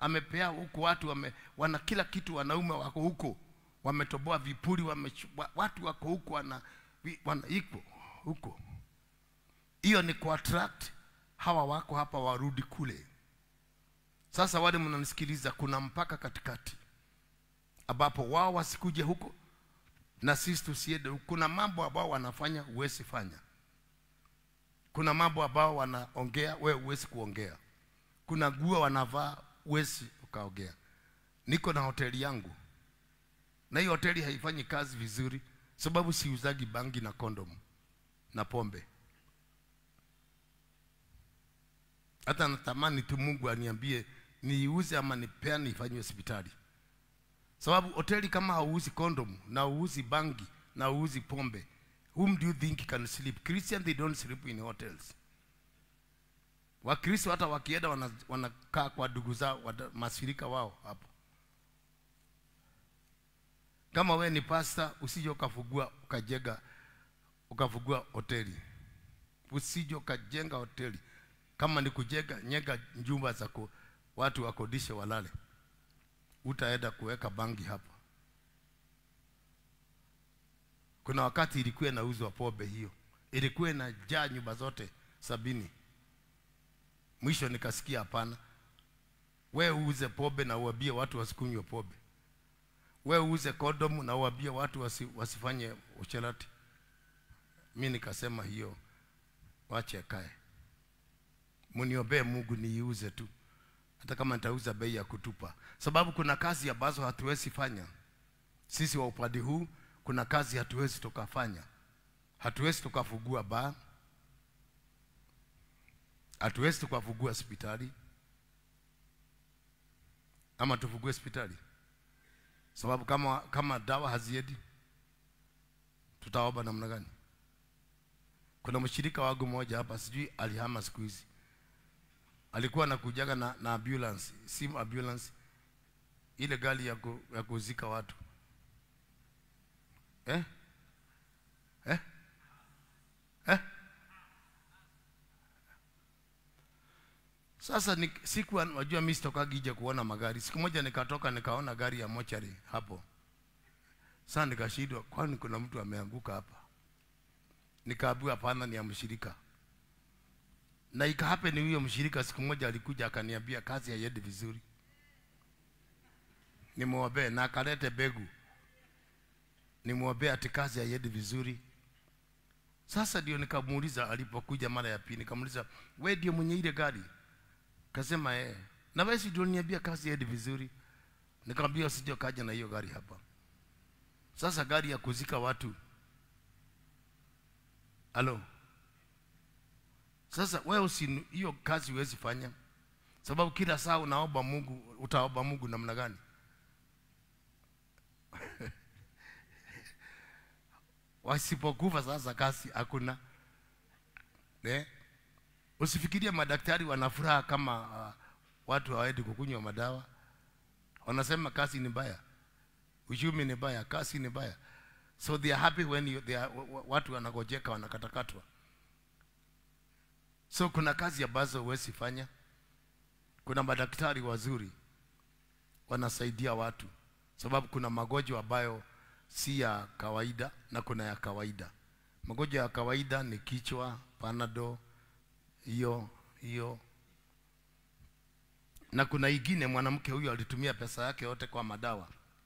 amepea huko watu wame, wana kila kitu wanaume wako huko wametoboa vipuri wame, watu wako huko wana, vi- wana iko huko hiyo ni kuattract hawa wako hapa warudi kule sasa wale mnanisikiliza kuna mpaka katikati ambapo wao wasikuje huko na sisi tusiende huko. kuna mambo ambao wanafanya huwezi fanya kuna mambo ambao wanaongea wewe huwezi kuongea kuna nguo wanavaa huwezi ukaongea niko na hoteli yangu na hiyo hoteli haifanyi kazi vizuri sababu siuzagi bangi na kondomu na pombe hata natamani tu mungu aniambie niiuze ama nipeane ifanywe hospitali sababu hoteli kama hauuzi kondomu na hauuzi bangi na hauuzi pombe whom do you think can sleep christian they don't sleep in hotels wakristo hata wakienda wana- wanakaa kwa ndugu zao wada- mashirika wao hapo kama we ni pasta usije ukafugua ukajenga ukafugua hoteli usije ukajenga hoteli kama ni kujenga nyega njumba za ku, watu wakodishe walale utaenda kuweka bangi hapa kuna wakati ilikuwa inauzwa pombe hiyo ilikuwa inajaa nyumba zote sabini mwisho nikasikia hapana we uuze pombe na uambie watu wasikunywe pombe we uuze kondomu na uambie watu wasi, wasifanye usherati mi nikasema hiyo wache kae mniombee mungu niiuze tu hata kama nitauza bei ya kutupa sababu kuna kazi ambazo hatuwezi fanya sisi wa upande huu kuna kazi hatuwezi tukafanya hatuwezi tukafungua baa hatuwezi tukafungua hospitali ama tufungue hospitali sababu kama kama dawa haziendi tutaomba namna gani kuna mshirika wangu mmoja hapa sijui alihama siku hizi alikuwa anakujaga na, na ambulance simu ambulance ile gari ya, ku, ya kuzika watu eh? Eh? Eh? Sasa ni, siku wajua mimi sitokagi nje kuona magari. Siku moja nikatoka nikaona gari ya mochari hapo. Sasa nikashindwa, kwani kuna mtu ameanguka hapa? Nikaambiwa hapana, ni ya mshirika. Na ikahape ni huyo mshirika, siku moja alikuja akaniambia kazi haiendi vizuri, nimwombee na akalete begu, nimwombee ati kazi haiendi vizuri. Sasa ndio nikamuuliza alipokuja mara ya pili, nikamuuliza wewe ndio mwenye ile gari? Kasema eh. Na wewe si ndio niambia kazi haiendi vizuri? Nikamwambia usije kaja na hiyo gari hapa. Sasa gari ya kuzika watu. Halo. Sasa wewe usi hiyo kazi huwezi fanya. Sababu kila saa unaomba Mungu, utaomba Mungu namna gani? Wasipokufa sasa kazi hakuna. Eh? Usifikirie madaktari wana furaha kama uh, watu hawaendi kukunywa madawa. Wanasema kazi ni mbaya, uchumi ni mbaya, kazi ni mbaya, so they are happy when you, they are, wa- wa- watu wanagojeka wanakatakatwa. So kuna kazi ambazo huwezi fanya. Kuna madaktari wazuri wanasaidia watu, sababu kuna magonjwa ambayo si ya kawaida na kuna ya kawaida. Magonjwa ya kawaida ni kichwa, panado, hiyo hiyo na kuna ingine mwanamke huyo alitumia pesa yake yote kwa madawa.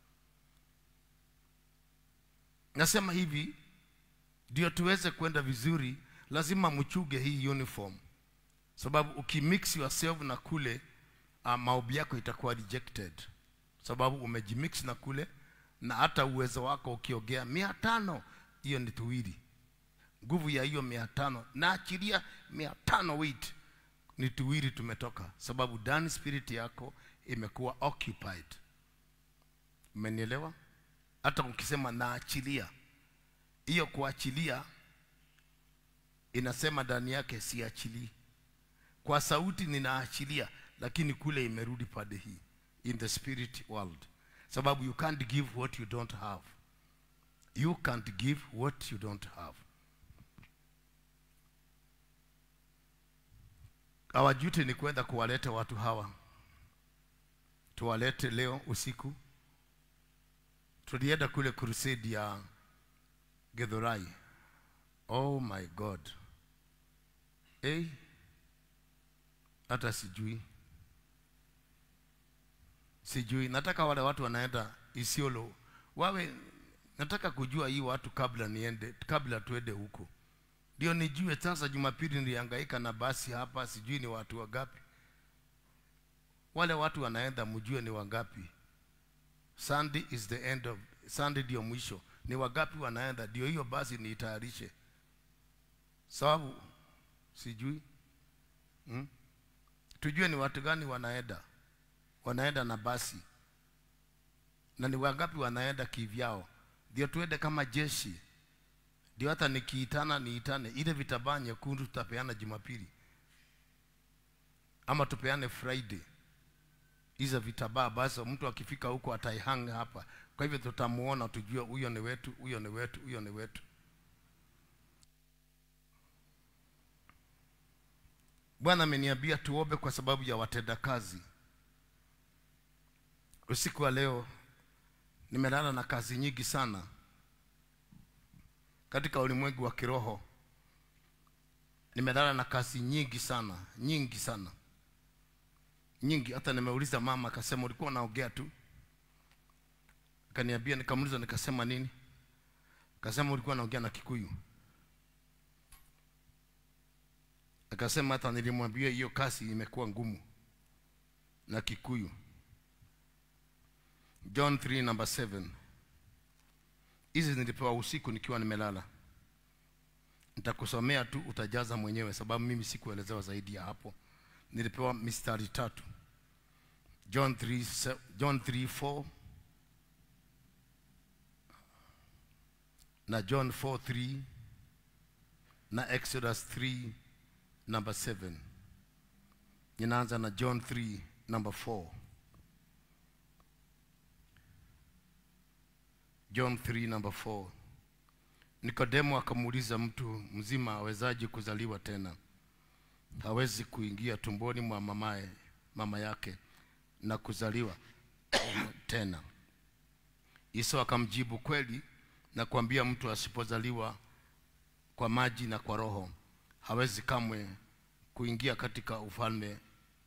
Nasema hivi ndio tuweze kwenda vizuri, lazima mchuge hii uniform, sababu ukimix yourself na kule uh, maombi yako itakuwa rejected, sababu umejimix na kule, na hata uwezo wako ukiogea mia tano, hiyo ni tuwili nguvu ya hiyo mia tano naachilia mia tano weight ni tuwili tumetoka sababu ndani spirit yako imekuwa occupied umenielewa hata ukisema naachilia hiyo kuachilia inasema ndani yake siachilii kwa sauti ninaachilia lakini kule imerudi pande hii in the spirit world sababu you can't give what you don't have you can't give what you don't have our duty ni kwenda kuwaleta watu hawa tuwalete leo usiku tulienda kule crusade ya gedhorai oh my god hey, hata sijui sijui nataka wale watu wanaenda isiolo wawe nataka kujua hii watu kabla niende kabla tuende huko ndio nijue sasa jumapili nilihangaika na basi hapa sijui ni watu wangapi wale watu wanaenda mjue ni wangapi sunday is the end of sunday ndio mwisho ni wangapi wanaenda ndio hiyo basi niitayarishe sababu sijui hmm? tujue ni watu gani wanaenda wanaenda na basi na ni wangapi wanaenda kivyao ndio tuende kama jeshi ndio hata nikiitana niitane ile vitabaa nyekundu tutapeana jumapili ama tupeane friday hizo vitabaa basi mtu akifika huko ataihanga hapa kwa hivyo tutamuona tujue huyo ni wetu huyo ni wetu huyo ni wetu bwana ameniambia tuombe kwa sababu ya watendakazi usiku wa leo nimelala na kazi nyingi sana katika ulimwengu wa kiroho nimelala na kazi nyingi sana nyingi sana nyingi hata nimeuliza mama akasema ulikuwa unaongea tu akaniambia nikamuuliza nikasema nini akasema ulikuwa unaongea na kikuyu akasema hata nilimwambia hiyo kazi imekuwa ngumu na kikuyu john 3 number 7 hizi nilipewa usiku nikiwa nimelala nitakusomea tu utajaza mwenyewe sababu mimi sikuelezewa zaidi ya hapo nilipewa mistari tatu john 3, se- john 3 4 na john 4 3 na exodus 3 number 7 ninaanza na john 3 number 4 john 3 number 4 nikodemo akamuuliza mtu mzima awezaje kuzaliwa tena hawezi kuingia tumboni mwa mamaye mama yake na kuzaliwa tena Yesu akamjibu kweli na kuambia mtu asipozaliwa kwa maji na kwa roho hawezi kamwe kuingia katika ufalme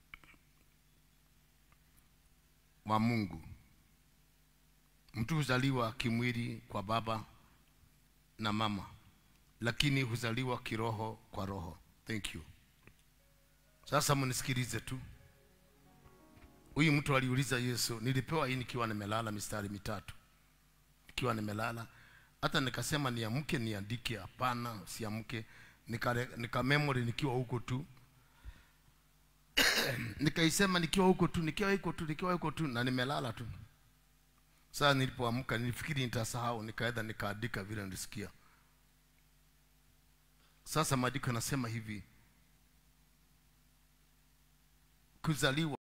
wa Mungu. Mtu huzaliwa kimwili kwa baba na mama, lakini huzaliwa kiroho kwa roho. Thank you. Sasa mnisikilize tu. Huyu mtu aliuliza Yesu, nilipewa hii nikiwa nimelala mistari mitatu, nikiwa nimelala hata nikasema niamke niandike, hapana, siamke. Nika, nika memory nikiwa huko tu nikaisema nikiwa huko tu, nikiwa huko tu, nikiwa huko tu, na nimelala tu. Sasa nilipoamka nilifikiri nitasahau, nikaenda nikaandika vile nilisikia. Sasa maandiko yanasema hivi, kuzaliwa